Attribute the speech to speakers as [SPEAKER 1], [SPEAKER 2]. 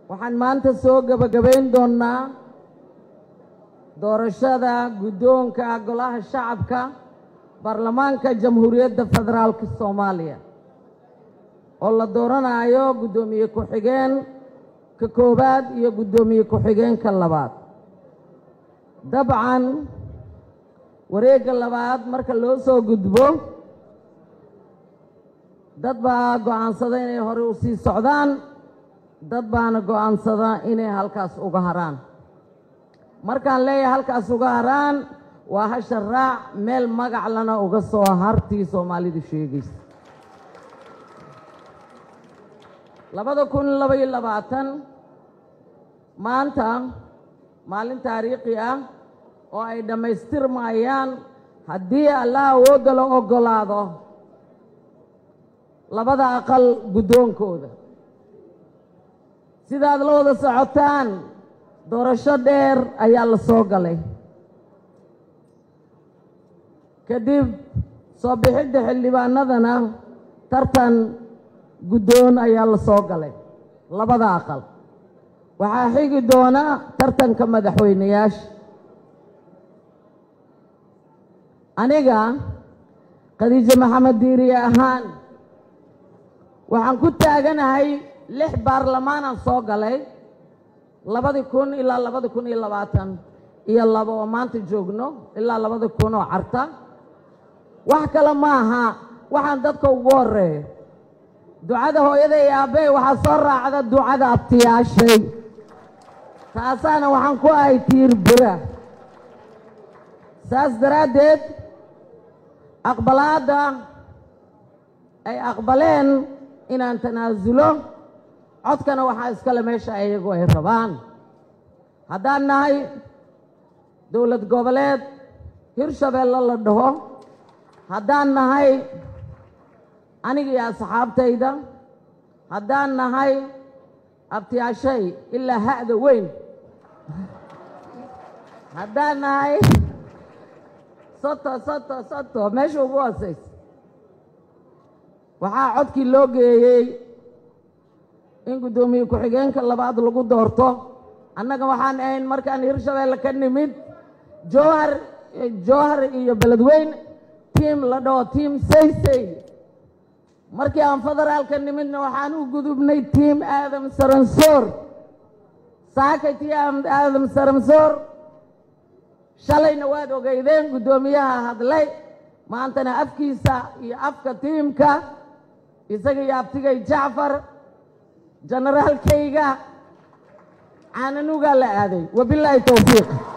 [SPEAKER 1] waxaan maanta soo gebagabayn doonnaa doorashada guddoonka golaha shacabka baarlamaanka jamhuuriyadda federaalka soomaaliya oo la dooranayo guddoomiye ku-xigeen ka koowaad iyo guddoomiye ku-xigeenka labaad dabcan wareegga labaad marka loo soo gudbo dad baa go'aansada inay hore u sii socdaan dad baana go'aansada inay halkaas uga haraan markaan leeyahay halkaas uga haraan waa hasha raac meel magac lana uga soo hartii soomaalidu sheegaysa labada kun labaiyo labaatan maanta maalin taariikhi ah oo ay dhammaystirmayaan haddii allah awoodda la oggolaado labada aqal guddoonkooda sidaad la wada socotaan doorasho dheer ayaa la soo galay kadib soo bixidda xildhibaanadana tartan guddoon ayaa la soo galay labada aqal waxaa xigi doona tartanka madaxweyneyaasha aniga khadiijo maxamed diiriye ahaan waxaan ku taaganahay lix baarlamaanaan soo galay labadi kun ilaa labadi kun iyo labaatan iyo laba oo maanta joogno ilaa labadi kun oo carta wax kale ma aha waxaan dadka ugu horeeyo ducada hooyada iyo aabbey waxaa soo raacda ducada abtiyaashay taasaana waxaan ku ahay tiir bira saas daraaddeed aqbalaadda ay aqbaleen inaan tanaasulo codkana waxaa iskale meesha iyagu ay rabaan haddaan nahay dowlad goboleed hirshabeelle la dhaho haddaan nahay aniga iyo asxaabtayda haddaan nahay abtiyaashay ilaa ha'da weyn haddaan nahay soto soto soto meesha ugu hoosaysa waxaa codkii loo geeyey in guddoomiye ku-xigeenka labaad lagu doorto annaga waxaan ahayn markaan hirshabeelle ka nimid jowhar jowhar iyo beledweyn tiim la dhaho tiim saysay markii aan federaalka nimidna waxaan u gudubnay tiim aadam saransoor saakay tiim aadam saransoor shalayna waad ogeydeen guddoomiyaha hadlay maantana afkiisa iyo afka tiimka isaga iyo abtigay jacfar jenaraalkayga caananugaa la aaday wabilaahi towfiiq